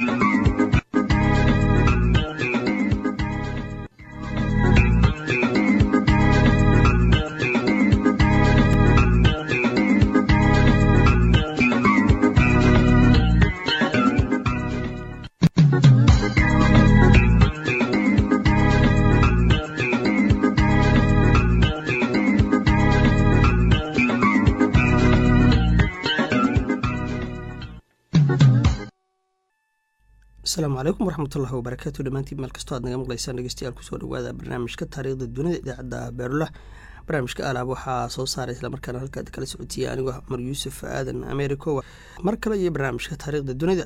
asalaamu calaykum waraxmatullahi wabarakaatu dhammaantiin meel kastoo aad naga maqlaysaan dhegeystayaal kusoo dhawaada barnaamijka taariikhda dunida idaacadda beerula barnaamijka alaab waxaa soo saaray islamarkaana halkaad kala socotiya anigoo cumar yuusuf aadan americo mar kale iyo barnaamijka taariikhda dunida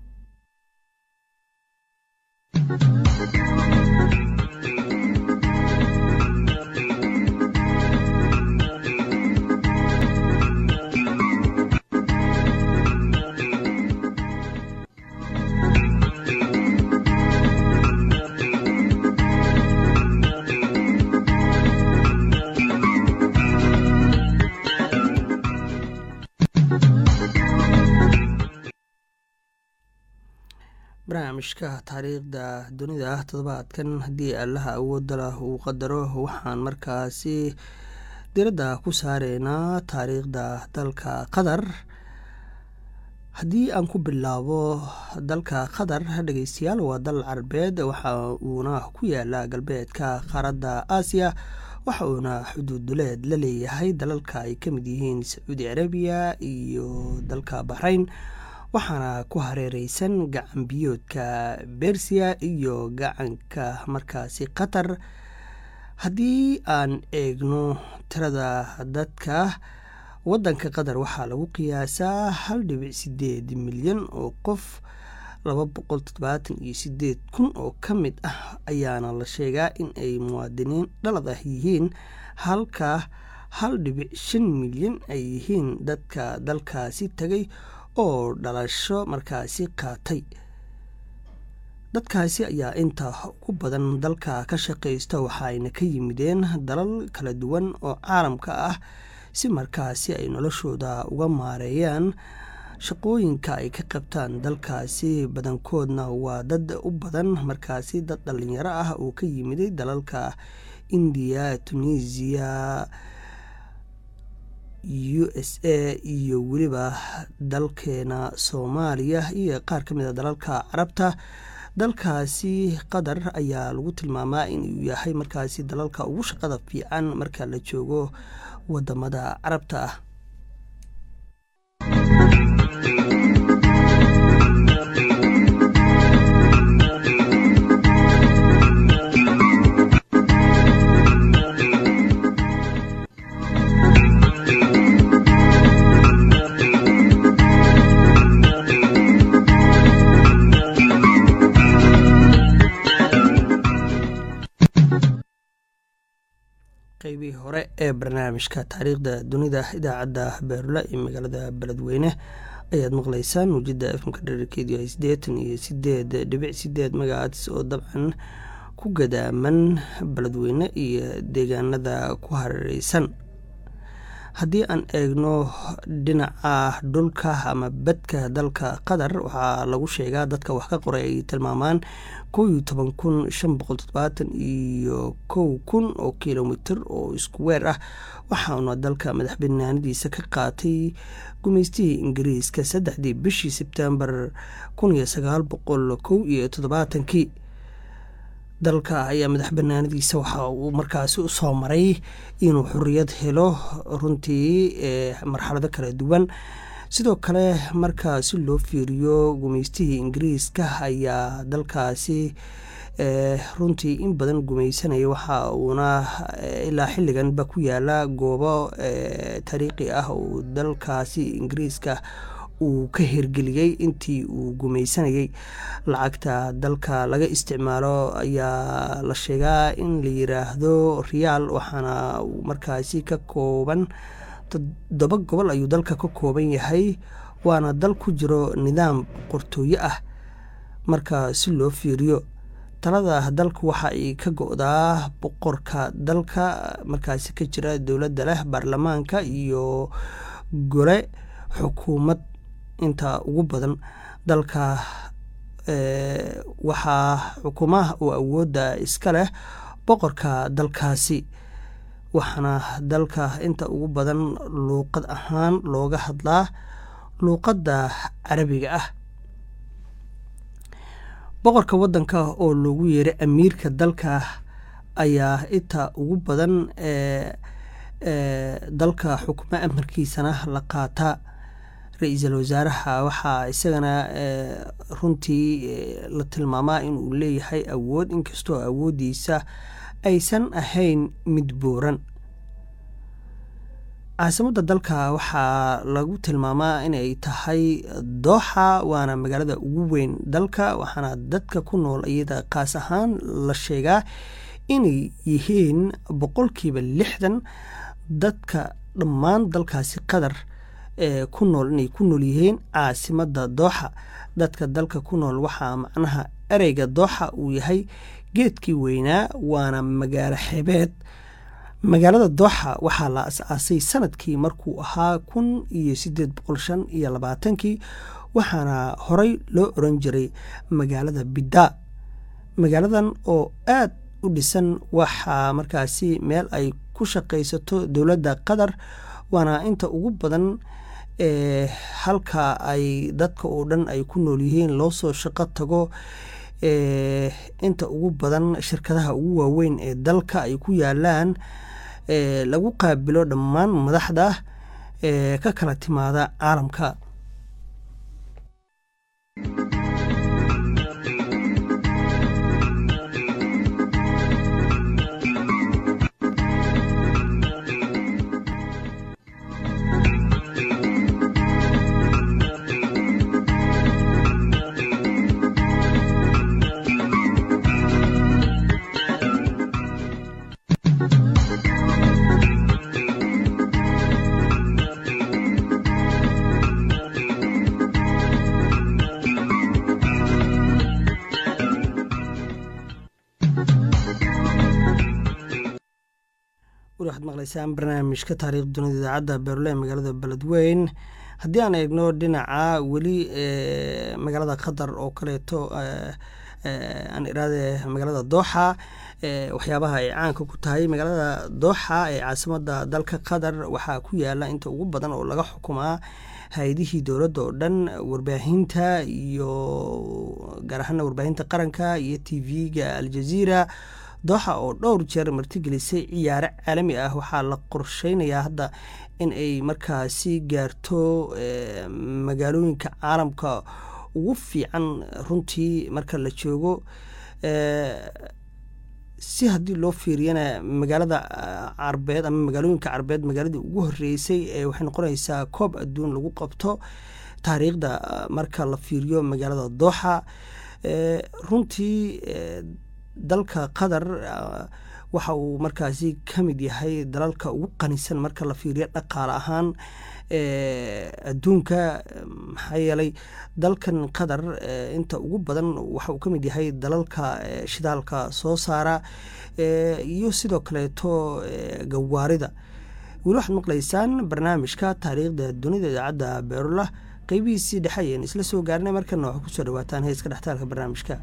barnaamijka taariikhda dunida toddobaadkan haddii allaha awoodda lah uu qadaro waxaan markaasi diradda ku saareynaa taariikhda dalka qatar haddii aan ku bilaabo dalka qatar dhegeystayaal waa dal carabeed waxa uuna ku yaala galbeedka qaaradda aasiya waxa uuna xuduuduleed la leeyahay dalalka ay ka mid yihiin sacuudi carabiya iyo dalka baxrayn waxaana ku hareereysan gacan biyoodka bersiya iyo gacanka markaasi qatar haddii aan eegno tirada dadka waddanka qatar waxaa lagu qiyaasaa hal dhibic sideed milyan oo qof laba boqol toddobaatan iyo sideed kun oo ka mid ah ayaana la sheegaa in ay muwaadiniin dhalad ah yihiin halka hal dhibic shan milyan ay yihiin dadka dalkaasi tagay oo dhalasho markaasi qaatay dadkaasi ayaa inta ugu badan dalka ka shaqaysta waxaayna ka yimideen dalal kala duwan oo caalamka ah si markaasi ay noloshooda uga maareeyaan shaqooyinka ay ka qabtaan dalkaasi badankoodna waa dad u badan markaasi dad dhalinyaro ah oo ka yimiday dalalka indiya tunisiya u s a iyo weliba dalkeena soomaaliya iyo qaar ka mid a dalalka carabta dalkaasi qatar ayaa lagu tilmaamaa inuu yahay markaasi dalalka ugu shaqada fiican marka la joogo wadamada carabta ah qaybihii hore ee barnaamijka taariikhda dunida idaacadda beerula ee magaalada beledweyne ayaad maqleysaan muujada efmka dherarkeedu yahay siddeetan iyo sideed dhibic sideed magacaadis oo dabcan ku gadaaman beledweyne iyo deegaanada ku hareereysan haddii aan eegno dhinaca dhulka ama badka dalka qatar waxaa lagu sheegaa dadka wax ka qoray ay tilmaamaan kow iyo toban kun shan boqol toddobaatan iyo kow kun oo kilomitr oo isku weer ah waxauna dalka madax banaanadiisa ka qaatay gumeystihii ingiriiska saddexdii bishii sebtembar kun iyo sagaal boqol kow iyo toddobaatankii dalka ayaa madax banaanadiisa waxa uu markaasi usoo maray inuu xoriyad helo runtii marxalado kala duwan sidoo kale marka si loo fiiriyo gumeystihii ingiriiska ayaa dalkaasi runtii in badan gumeysanaya waxa uuna ilaa xilliganba ku yaala goobo taariikhi ah oo dalkaasi ingiriiska uu ka hirgeliyey intii uu gumeysanayay lacagta dalka laga isticmaalo ayaa la sheegaa in la yiraahdo riyaal waxaana markaasi ka kooban toddoba gobol ayuu dalka ka kooban yahay waana dal ku jiro nidaam qortooyo ah marka si loo fiiriyo talada dalku waxa ay ka go-daa boqorka dalka markaasi ka jira dowladda leh baarlamaanka iyo gole xukuumad inta ugu badan dalka waxaa xukumaha oo awoodda iska leh boqorka dalkaasi waxaana dalka inta ugu badan luuqad ahaan looga hadlaa luuqadda carabiga ah boqorka waddanka oo loogu yeeray amiirka dalka ayaa inta ugu badan ee dalka xukmo amarkiisana la qaata ra-iisul wasaaraha waxaa isagana runtii la tilmaamaa inuu leeyahay awood inkastoo awooddiisa aysan ahayn mid booran caasimadda dalka waxaa lagu tilmaamaa inay tahay dooxa waana magaalada ugu weyn dalka waxaana dadka ku nool iyada qaas ahaan la sheegaa inay yihiin boqolkiiba lixdan dadka dhammaan dalkaasi qatar ee ku nool inay ku nool yihiin caasimadda dooxa dadka dalka ku nool waxaa macnaha ereyga dooxa uu yahay geedkii weynaa waana magaalo xebeed magaalada dooxa waxaa la as-aasay sanadkii markuu ahaa kun iyo sideed boqol shan iyo labaatankii waxaana horey loo oran jiray magaalada bidda magaaladan oo aad u dhisan waxaa markaasi meel ay ku shaqaysato dowladda qatar waana inta ugu badan ee halka ay dadka oo dhan ay ku nool yihiin loo soo shaqo tago ee inta ugu badan shirkadaha ugu waaweyn ee dalka ay ku yaalaan ee lagu qaabilo dhammaan madaxda ee ka kala timaada caalamka weli waxaad maqlaysaan barnaamijka taariikh dunida idaacadda beerle ee magaalada beledweyn haddii aan eegno dhinaca weli magaalada qatar oo kaleeto aan iraade magaalada dooxa waxyaabaha ay caanka ku tahay magaalada dooxa ee caasimadda dalka qatar waxaa ku yaala inta ugu badan oo laga xukumaa hay-adihii dowladda oo dhan warbaahinta iyo gaar ahaana warbaahinta qaranka iyo t v-ga aljaziira dooxa oo dhowr jeer martigelisay ciyaare caalami ah waxaa la qorsheynayaa hadda in ay markaasi gaarto magaalooyinka caalamka ugu fiican runtii marka la joogo si haddii loo fiiriyana magaalada carbeed ama magaalooyinka carbeed magaaladii ugu horeysay ee waxay noqonaysaa koob adduun lagu qabto taariikhda marka la fiiriyo magaalada dooxa runtii dalka qatar waxa uu markaasi ka mid yahay dalalka ugu qanisan marka la fiiriyo dhaqaale ahaan adduunka maxaa yeelay dalkan qatar inta ugu badan waxa uu ka mid yahay dalalka shidaalka soo saara iyo sidoo kaleeto gawaarida weli waxaad maqlaysaan barnaamijka taariikhda dunida idaacadda beerula qeybihiisii dhexe ayeen isla soo gaarnay markana waxaa kusoo dhawaataan heeska dhextaalka barnaamijka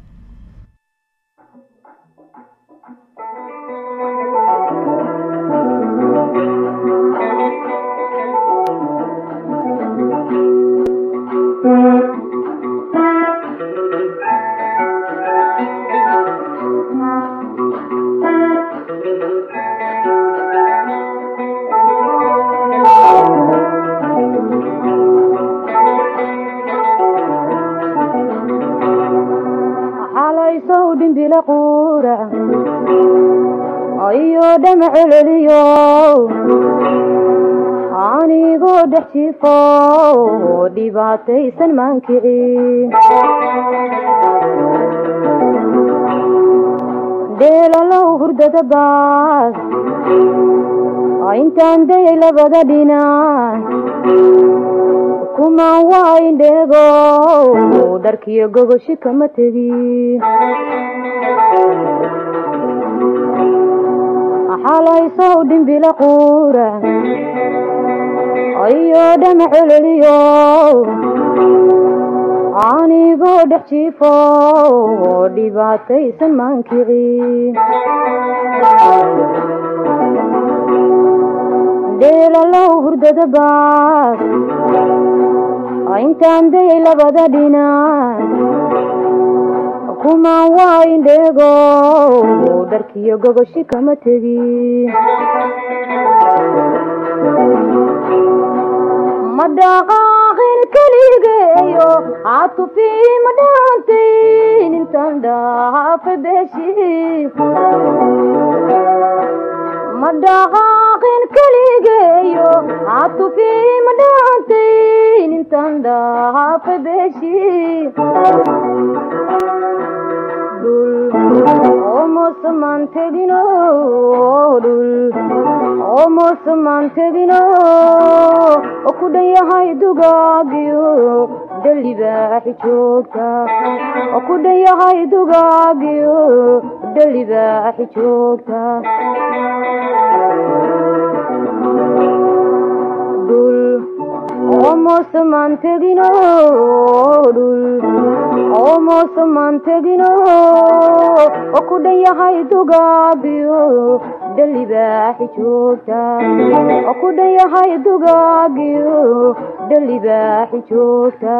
ayo dhama celeliyo anigoo dhex jifo dhibaataysan maankici dheelalow hurdada baas intaan dayay labada dhinac kumaan waa indheego dharkiyo gogoshi kama tegi xalaysow dhimbila quura ayo dhama celeliyo anigoo dhex jiifo dhibaataysan maankicin dheelalow hurdada baas intaan dayay labada dhinac kumaan waa indheego dharkiyo gogoshi kama tegin ma dhaqaaqin keligeeyo caatufii ma dhaantayn intaan dhaafa beeshi ma dhaqaaqin keligeeyo caatufii ma dhaantayn intaan dhaafa beeshi omosamaan tegino dhul omosamaan tegino oo ku dhan yahay dugaagiyo dhalibaaxi joogta oo ku dhan yahay dugaagiyo dhalibaaxi joogta dhul omosamaan tegino dhul omosamaan tegino oo ku dhan yahay dugaagiyo dhalibaaxi joogta oo ku dhan yahay dugaagiyo dhalibaaxi joogta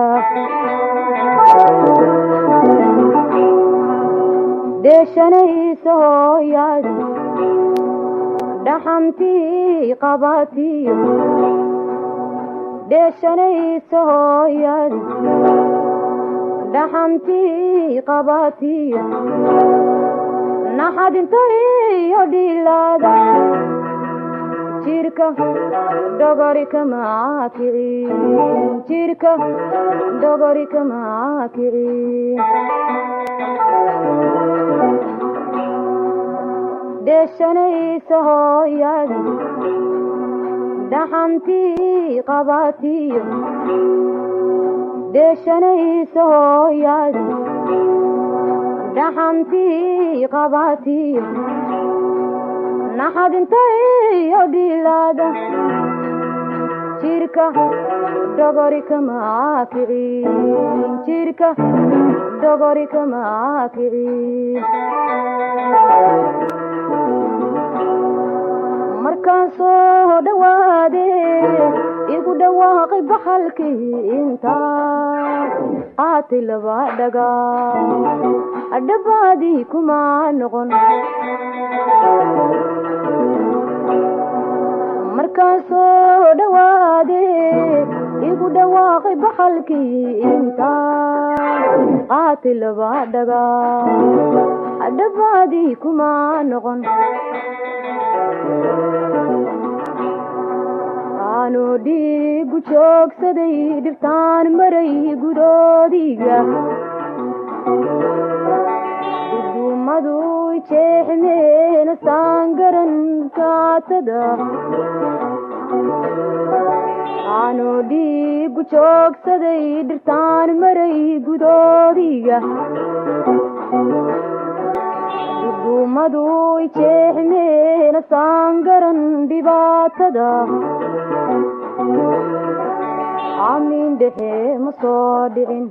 deeshanaysa hooyaad dhaxantii qabatiyo deeshanaysa hooyaad dhaxantii qabatiyo naxadintayo dhilaada jirka dhogori kamaa kicin jirka dhogori kamaa kicin deeshanaysa hooyadi dhaxantii qabatiyo deeshanaysa hooyadi dhaxantii qabatiyo naxadintayo dhilaada jirka dhogori kamaa kicin jirka dhogori kamaa kicin markaan soo dhawaade igu dhawaaqay baxalkii intaa qaatay laba dhaga adhabaadii kuma noqon markaan soo dhawaade igu dhawaaqay baxalkii intaa qaatay laba dhaga adhabaadii kuma noqon aanu dhiigu joogsaday dhirtaan maray gudoodiga duduumadu jeexmeena saangaran kaatada aanu dhiigu joogsaday dhirtaan maray gudoodiga duduumadu jeexmeena saangaran dhibaatada amiin dhexe ma soo dhicin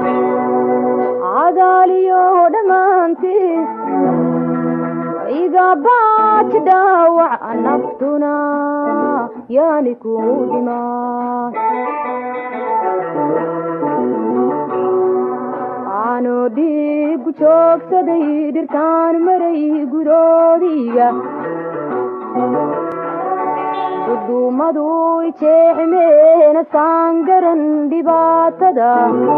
cadaaliyo dhammaantiis iga baaji dhaawac naftuna yaani ku dhimaa aanu dhiigu joogsaday dhirtaan maray gudoodiga duduumadu jeexmeena saangaran dhibaatada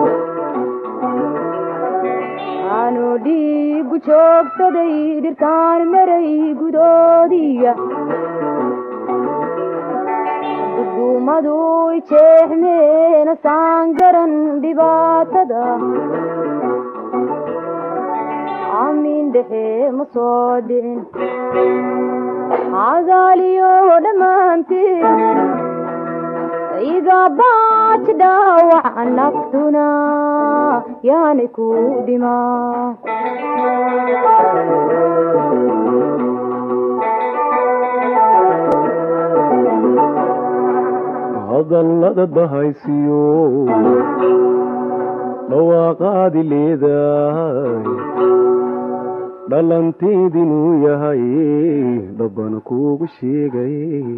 aanu dhiigu joogsaday dhirtaan maray gudoodiga duduumadu jeexmeena saangaran dhibaatada amiin dhexe ma soo dhicin cadaaliyo dhammaantiis iga baaji dhaawac naftuna yaani ku dhimaa hadallada bahaysiyo dhawaaqaadi leedahay dhalanteedinuu yahay dhabbana kuugu sheegay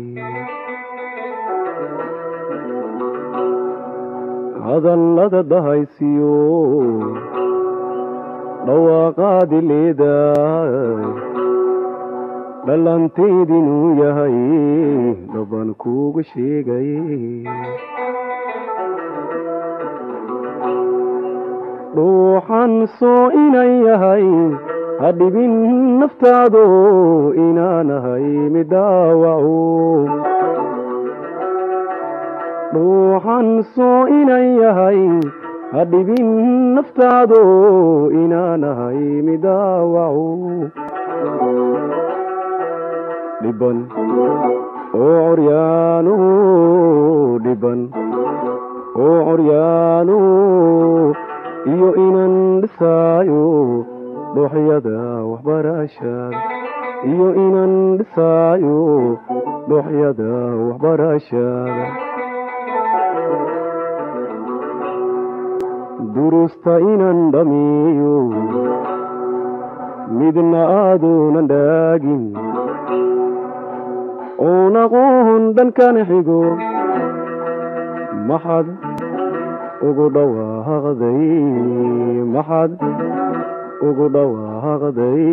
hadallada dhahaysiyo dhawaaqaadi leedahay dhalanteedinuu yahay dhabbana kuugu sheegay dhuuxan soo inan yahay ha dhibin naftaado inaanahay midhaawaco dhuuxan soo inan yahay ha dhibin naftaado inaanahay midhaawaco dhiban oo coryaano dhiban oo coryaano iyo inan dhisaayo dhooxyada waxbarashada iyo inan dhisaayo dhooxyada waxbarashada durusta inan dhamiyo midna aadunan dhaagin oon aqoon dhankana xigo maxad ugu dhawaaqday maxad ugu dhawaaqday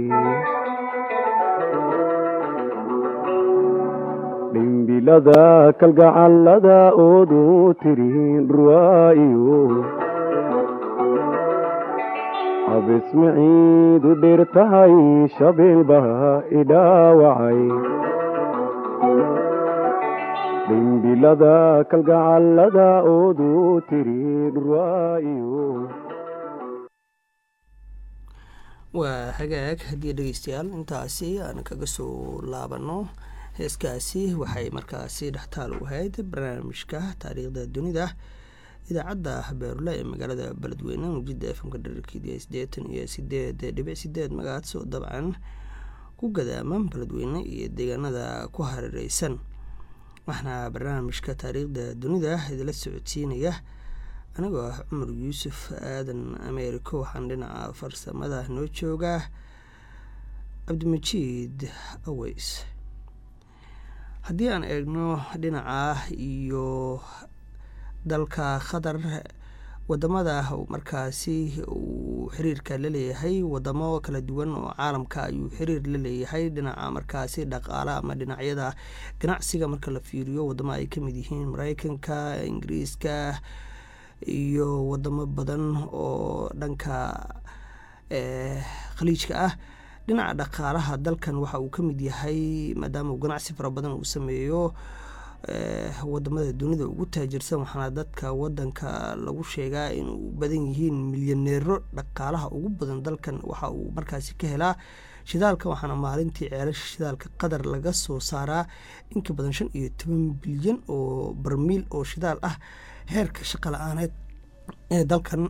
dhimbilada kalgacallada oodu tirin dhurwaa'iyo abismaciidu dheer tahay shabeelbaha idhaawacay dhimbilada kalgacallada oodu tiri dhurwaa'iyo waa hagaag haddii dhegeystayaal intaasi aan kaga soo laabano heeskaasi waxay markaasi dhextaal u ahayd barnaamijka taariikhda dunida idaacadda beerule ee magaalada beledweyne mujida efmka dherarkeediya siddeetan iyo sideed dhibic sideed magacaas oo dabcan ku gadaama beledweyne iyo deegaanada ku hareereysan waxaana barnaamijka taariikhda dunida idila socodsiinaya anigoo ah cumar yuusuf aadan ameeriko waxaan dhinaca farsamada noo joogaa cabdimajiid aweys haddii aan eegno dhinaca iyo dalka qatar wadamada markaasi uu xiriirka la leeyahay wadamo kala duwan oo caalamka ayuu xiriir la leeyahay dhinaca markaasi dhaqaale ama dhinacyada ganacsiga marka la fiiriyo wadamo ay kamid yihiin mareykanka ingiriiska iyo wadamo badan oo dhanka khaliijka ah dhinaca dhaqaalaha dalkan waxa uu kamid yahay maadaama uu ganacsi fara badan uu sameeyo wadamada dunida ugu taajirsan waxaana dadka wadanka lagu sheegaa inuu badan yihiin milyaneero dhaqaalaha ugu badan dalkan waxa uu markaasi ka helaa shidaalka waxaana maalintii ceelasha shidaalka qatar laga soo saaraa inka badan shan iyo toban bilyan oo barmiil oo shidaal ah heerka shaqa la-aaneed ee dalkan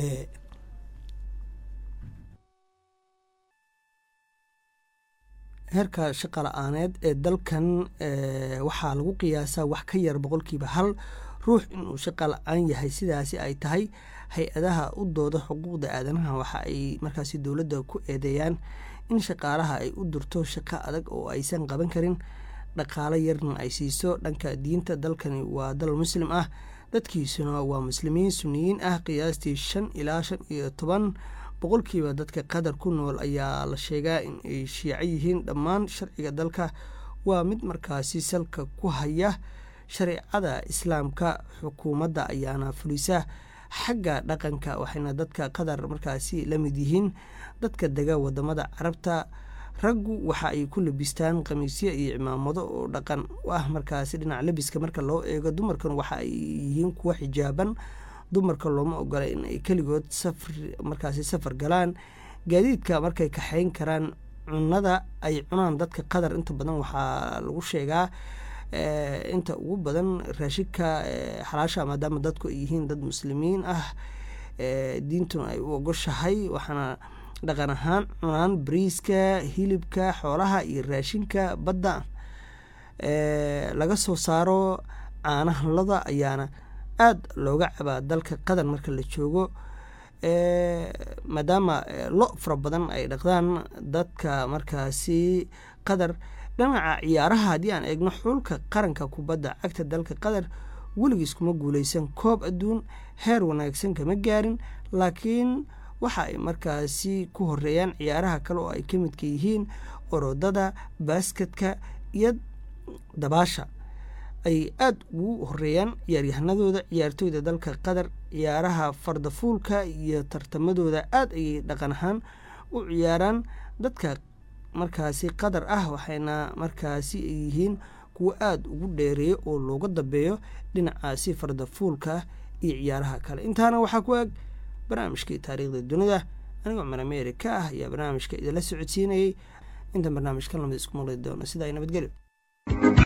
heerka shaqa la-aaneed ee dalkan waxaa lagu qiyaasaa wax ka yar boqolkiiba hal ruux inuu shaqa la-aan yahay sidaasi ay tahay hay-adaha u dooda xuquuqda aadanaha waxa ay markaasi dowladda ku eedeeyaan in shaqaalaha ay u durto shaqo adag oo aysan qaban karin dhaqaalo yarna ay siiso dhanka diinta dalkani waa dal muslim ah dadkiisuna waa muslimiin suniyiin ah qiyaastii shan ilaa shan iyo toban boqolkiiba dadka qatar ku nool ayaa la sheegaa in ay shiico yihiin dhammaan sharciga dalka waa mid markaasi salka ku haya shareecada islaamka xukuumadda ayaana fulisa xagga dhaqanka waxayna dadka qatar markaasi la mid yihiin dadka dega wadamada carabta raggu waxa ay ku labistaan khamiisyo iyo cimaamado oo dhaqan ah markaasi dhinaca labiska marka loo eego dumarkan waxa ay yihiin kuwa xijaaban dumarka looma ogola in ay keligood safar markaasi safar galaan gaadiidka markay kaxeyn karaan cunada ay cunaan dadka qatar inta badan waxaa lagu sheegaa inta ugu badan raashinka xalaasha maadaama dadku ay yihiin dad muslimiin ah diintuna ay u ogoshahay waxaana dhaqan ahaan cunaan bariiska hilibka xoolaha iyo raashinka badda laga soo saaro caanaha lada ayaana aada looga cabaa dalka qatar marka la joogo maadaama lo fara badan ay dhaqdaan dadka markaasi qatar dhinaca ciyaaraha haddii aan eegno xulka qaranka kubadda cagta dalka qatar weligiis kuma guuleysan koob adduun heer wanaagsan kama gaarin laakiin waxa ay markaasi ku horeeyaan ciyaaraha kale oo ay ka midka yihiin orodada baasketka iyo dabaasha ay aada ugu horeeyaan ciyaaryahanadooda ciyaartooyda dalka qatar ciyaaraha fardafuulka iyo tartamadooda aada ayay dhaqan ahaan u ciyaaraan dadka markaasi qatar ah waxayna markaasi ay yihiin kuwo aada ugu dheereeyo oo looga dambeeyo dhinacaasi fardafuulka iyo ciyaaraha kale intaana waxaa ku eg barnaamijkii taariikhda dunida anigoo cumar amerika ah ayaa barnaamijka idinla socodsiinayay intan barnaamijka lamid isku maqli doono sidaa nabadgelyo